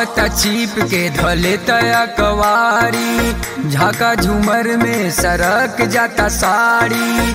आवता चीप के धले तया कवारी झाका झूमर में सरक जाता साड़ी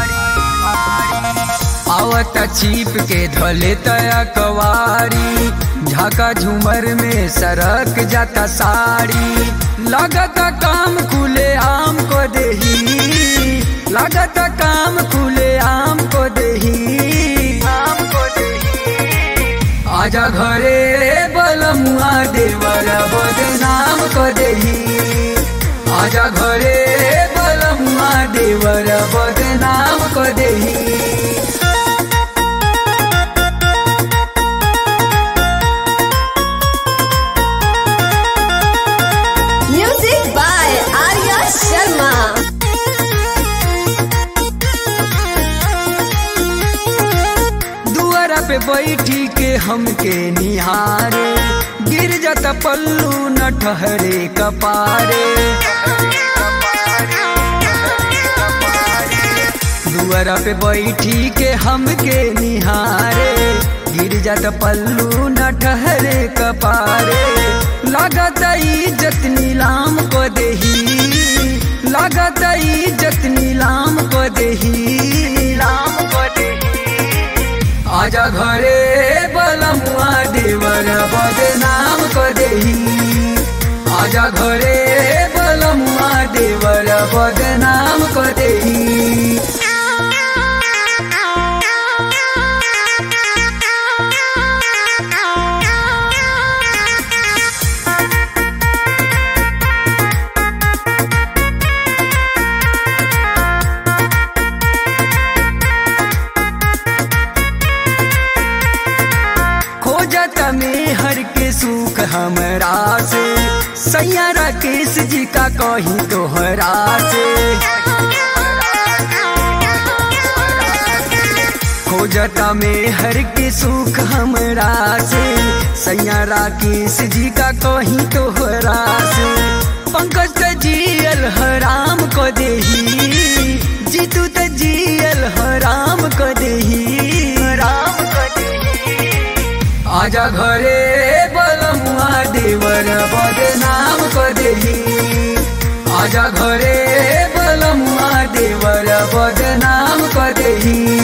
आवता चीप के धले तया कवारी झाका झूमर में सरक जाता साड़ी लगता काम खुले आम को देही लगता काम खुले आम को देही आम को देही आजा घरे बलमुआ देवर बदनाम को देही आजा घरे बलमुआ देवर बदनाम को देही Music by Arya Sharma. दुआरा पे बैठी के हमके निहारे गिर जाता पल्लू न ठहरे कपारे दुआरा पे बैठी के हमके निहारे गिर जाता पल्लू न ठहरे कपारे लागत इज्जत नीलाम को देही लागत इज्जत नीलाम को देही नीलाम को देही आजा घरे बलमुआ देवर बदनाम को देही आजा घरे बलमुआ देवर बदनाम को देही खोजत में हर के सुख हमरा से सैयारा केस जी का कही तोहरा से खोजता में हर के सुख हमरा से सैयारा केस जी का कही तोहरा से पंकज त जियल हराम को देही जीतू त जियल हराम को देही हराम को देही आजा घरे बलमुआ देवर बदनाम को देही आजा घरे बलमुआ देवर बदनाम को देही